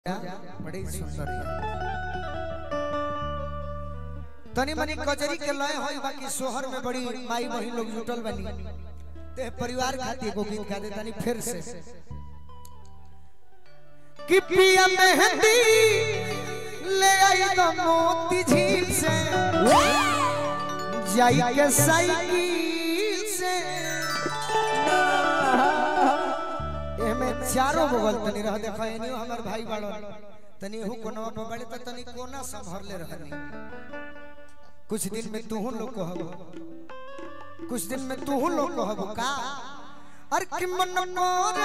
बड़ी सुंदर है तनी मनी कजरी के लय होई बाकी शोहर में बड़ी माई बहिन लोग जुटल बनी ते परिवार खातिर एगो गीत गा दे तनी फिर से कि पिया मेहंदी ले आई तो मोती झील से जाई के साइकिल से एमे चारों बगल तनी रह देखा एनियो हमर भाई बाड़ो तनी हु कोनवा पर बड़े त तनी कोना संभरले रहनी कुछ दिन में तू लोग कहब कुछ दिन में तू लोग कहब का अरे कि मन मोर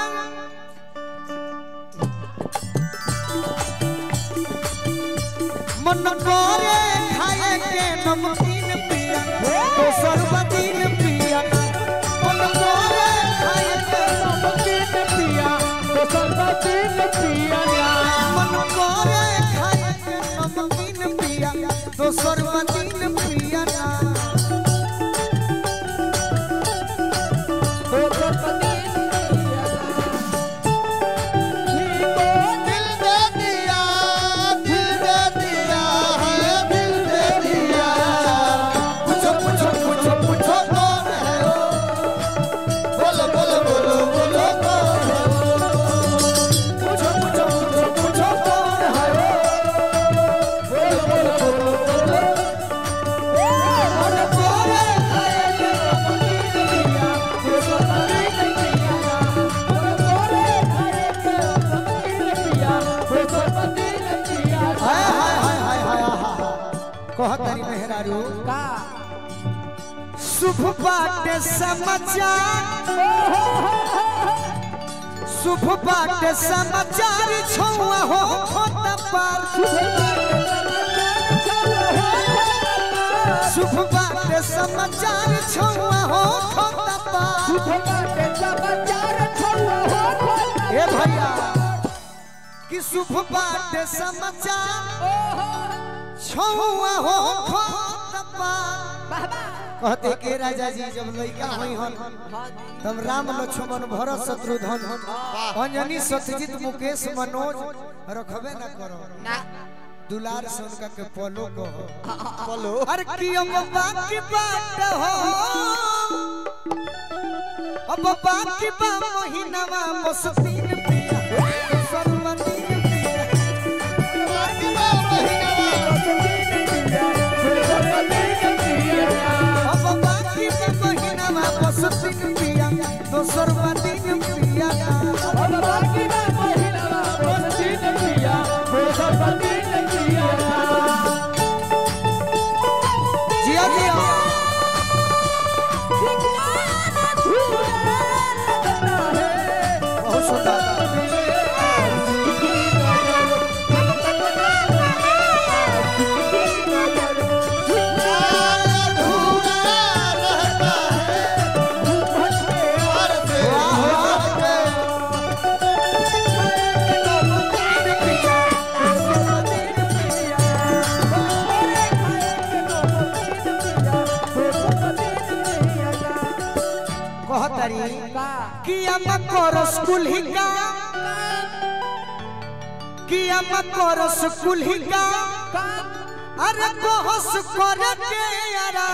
मन करे खाए के नमकीन पिया दोसर बदीन पिया मन करे खाए के नमकीन पिया दोसर बदीन पिया मन करे खाए के नमकीन पिया दोसर बदीन पिया ना दोसर बदीन पिया को दिल दे दिया दिल दे दिया है दिल दे दिया पूछो पूछो पूछो पूछो कौन है वो बोलो बोलो बोलो बोलो कौन है पूछो पूछो पूछो पूछो कौन है वो बोलो बोलो बोलो मन करे खाए के दोसर बदीन पिया दोसर बदीन पिया हाय हाय हाय हाय हाय हाय कहत तारी मेहरारू का शुभ बाटे समाचार शुभ बाटे समाचार छौआ हो खोता पार शुभ बाटे समाचार छौआ हो खोता पार ए भैया कि शुभ बाटे समाचार छौआ हो खोता पार कहते के राजा जी जब लड़का हुई हन तब राम लक्ष्मण भरत शत्रुघ्न अंजनी सत्यजित मुकेश मनोज रखबे न करो दुलार से उनका के पलो को पलो अरे की अब बाकी बात हो अब बाकी बा महीनावा मस्तीन पिया सरमनीन पिया अब बाकी बा महीनावा मस्तीन पिया दोसर दिन पिया जिया जिया बहुत सुंदर कहतारी किया मकर स्कूल ही का किया मकर स्कूल ही का अरे कोहस कर के यारा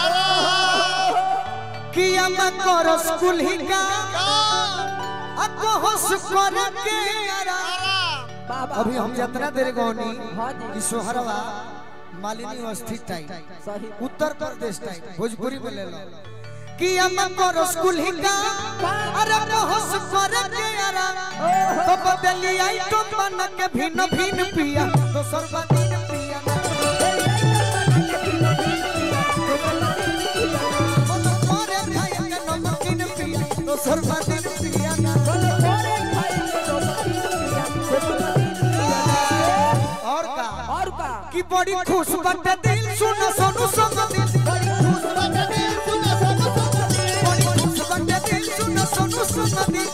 किया मकर स्कूल ही का आ कोहस कर के यारा अभी हम जितना देर गौनी कि सोहरवा मालिनी अवस्थित टाइम उत्तर प्रदेश टाइम भोजपुरी में ले लो कि हम करो स्कूल ही का अरे होश कर के यारा तो बदली आई तो मन के भिन्न भिन्न पिया तो सर्वदीन पिया मन करे खाए के नमकीन पिया तो सर्वदीन पिया और का और का कि बड़ी खुश बटे दिल सुनो सोनू संग दिल बड़ी खुश बटे दिल सुनो सोनू संग दिल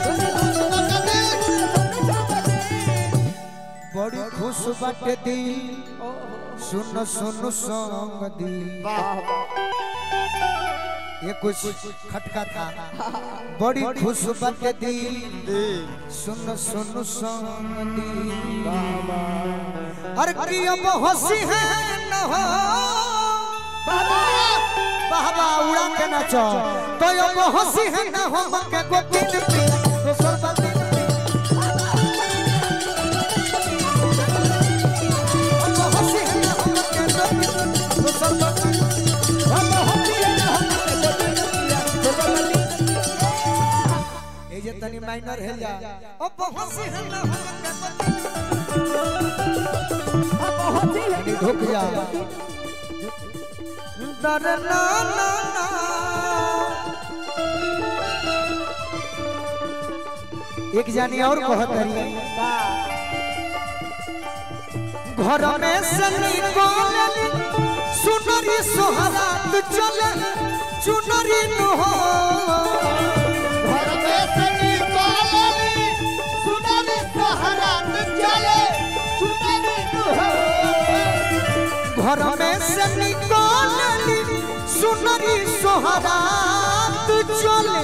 बड़ी खुश बटे दिल सुनो सोनू संग दिल ये कुछ खटका था बड़ी खुश बट दिल सुन सुन सुन दिल हर की अब हंसी है न हो बाबा उड़ा के नाचो तो अब हंसी है न हो मके को दिन पे दोसर बात दिन पे अब हंसी है न हो मके को दिन पे दोसर बात दिन पे ए जे तनी माइनर है जा अब हंसी है न हो मके को दिन धुक जा दर ना ना ना एक जानी और कहत रही घर में से निकल सुनरी सोहरात चले चुनरी नु हो घर में से निकालनी सुनरी सोहरात चले सुनरी दुहो घर में से निकल सुनरी सोहरात चले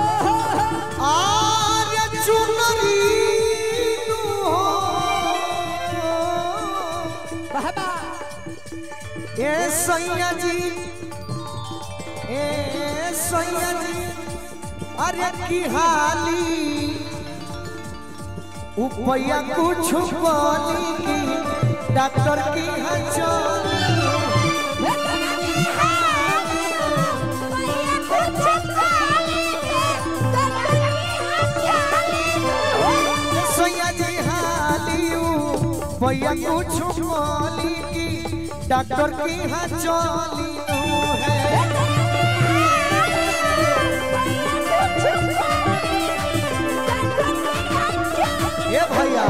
आर्य चुनरी नु हो ए सैया जी ए सैया जी अरे की हाली उपया कुछ बोली की डॉक्टर की हचोली सैया जी हाली उपया कुछ बोली की डॉक्टर की हचोली है ए भैया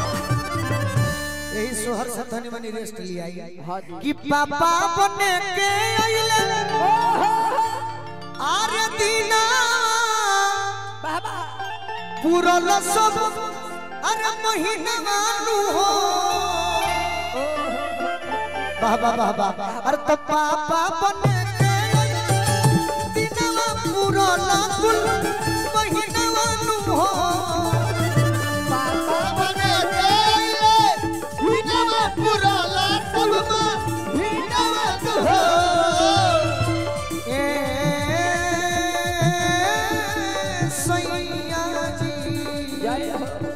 यही सोहर से धनी मनी रेस्ट लिया कि पापा बने के आइले आरे दीना पूरल सब अरे महीना मानू हो वाह वाह वाह वाह अरे तो पापा बने के आइले दीना पूरल कुल महीना मानू हो बने गईले हिनवा पुराला सबमा हिनवा दुहो ए सैया जी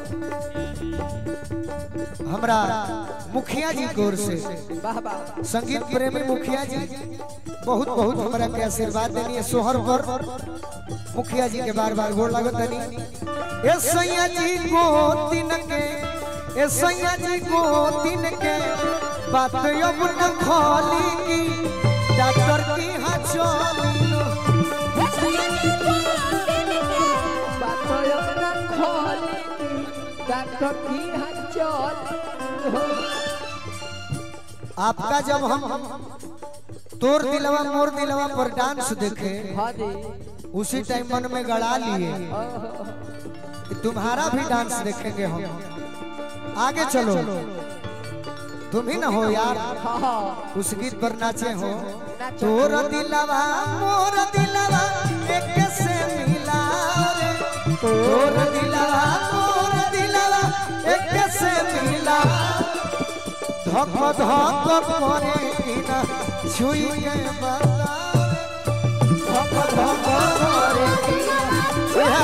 हमरा मुखिया जी की ओर से संगीत प्रेमी मुखिया जी बहुत बहुत हमरा के आशीर्वाद देनी है सोहर पर मुखिया जी के बार बार गोड़ लागत तनी ए सैया जी को दिन के ए सैया जी को दिन के बात अब न खोली की डॉक्टर की हाँ चली आपका जब हम तोर दिलवा मोर दिलवा पर डांस देखे उसी टाइम मन में गड़ा लिए कि तुम्हारा भी डांस देखेंगे हम आगे चलो तुम ही ना हो यार उस गीत पर नाचे हो तोर दिलवा मोर दिलवा एक से मिला रे तोर दिलवा मोर दिलवा एक से मिला धक धक करे बिना छुई के बता धक धक करे बिना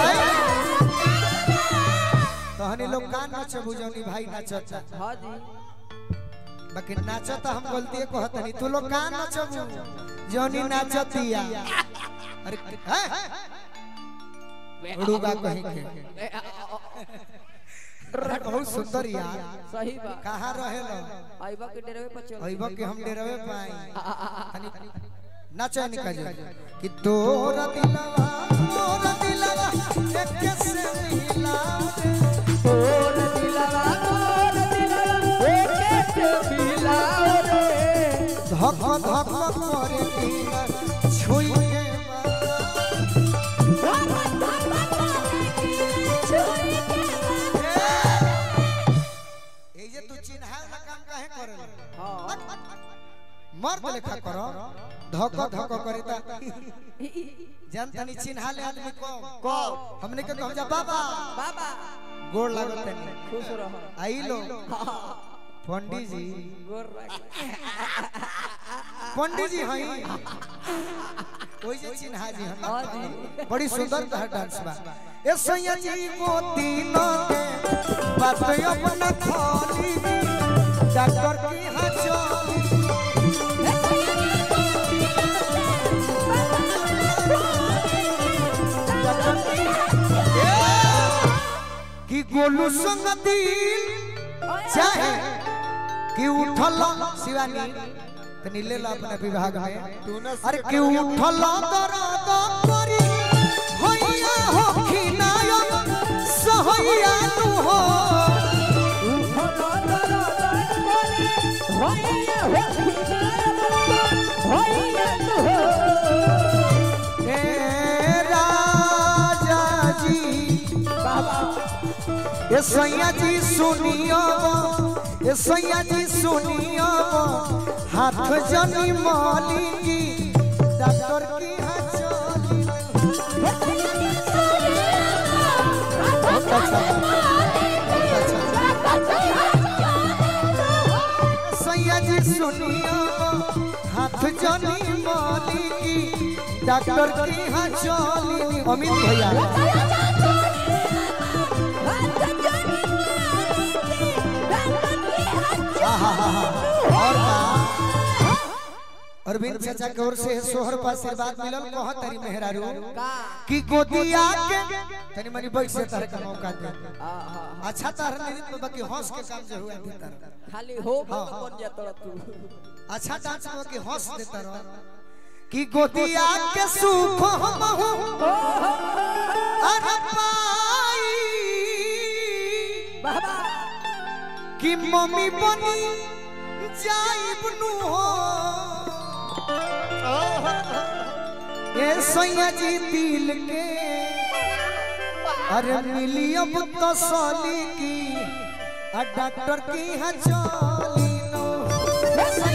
तहनी लोग का नाच बुझौनी भाई नाचता बाकी नाचता हम गलती कहतनी तू लोग का नाचबू जौनी नाचतिया अरे हैं? रुबा कहीं के अरे बहुत सुंदर यार सही बा कहाँ रहे लो आइबा के डेरवे पर चल अइबो के हम डेरवे पाई तनी नाचे निकल जा कि तोरा दिलवा तोरा दिलवा एक से मिला रे तोर दिलवा तोर दिलवा एके से मिलाओ रे धक धक करे बिना छुई के बता ए जे तू चिन्हा वाला काम काहे करे हां मर्द लेखा करो धक धक करिता जानता नहीं चिन्हा ले आदमी को को हमने के कहम जा बाबा बाबा गोड़ लागत नहीं खुश रहो आई लो पंडित जी गोर रख पंडित जी हई ओई जे चिन्हा जी हाँ हम जी बड़ी सुंदर तहर डांस बा ए सैया जी को तीनों के बात अपना खोली डॉक्टर की हाँ चली कि गोलू संग दिल चाहे कि उठल शिवानी तनी ले ला अपने विभाग में तू न अरे कि उठल दर्द करी होइया हो खिनायक सहैया तू हो ए राजा जी ए सैया जी सुनियो ए सैया जी सुनियो हाथ जनी माली की डॉक्टर की हाँ चली बहुत अच्छा बहुत अच्छा सैया जी सुनियो हाथ जनी माली की डॉक्टर की हाँ चली अमित भैया और का अरविंद चाचा की ओर से सोहर पर आशीर्वाद मिलल कह तरी मेहरारू कि गोदिया के तनी मनी बैठ से तरह का मौका दे अच्छा तरह नहीं तो बाकी हंस के काम जो हुआ भीतर खाली हो हाँ, बन जाता तू अच्छा डांस में कि हंस देता रहो कि गोदिया के सुख हम हूँ अरे पाई बाबा कि मम्मी बनी जाइब नु हो ए सैया जी दिल के अरे मिली अब तसली की आ डॉक्टर की हाँ चली नो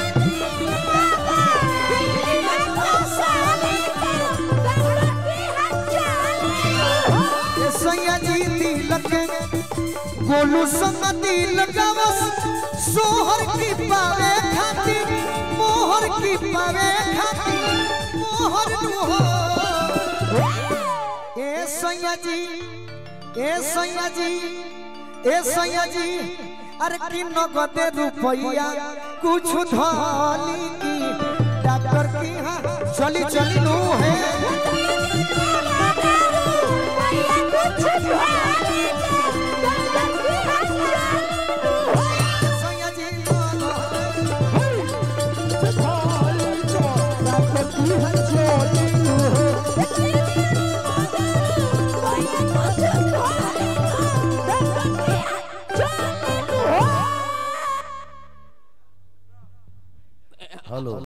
ए सैया जी दिल के गोलू संग दिल गावस सोहर की पावे खाती मोहर की पावे खाती मोहर नु हो ए सैया जी ए सैया जी ए सैया जी अरे की नगदे रुपैया कुछ धाली की डॉक्टर की हाँ चली चली नु है सैया जी नगदे हेलो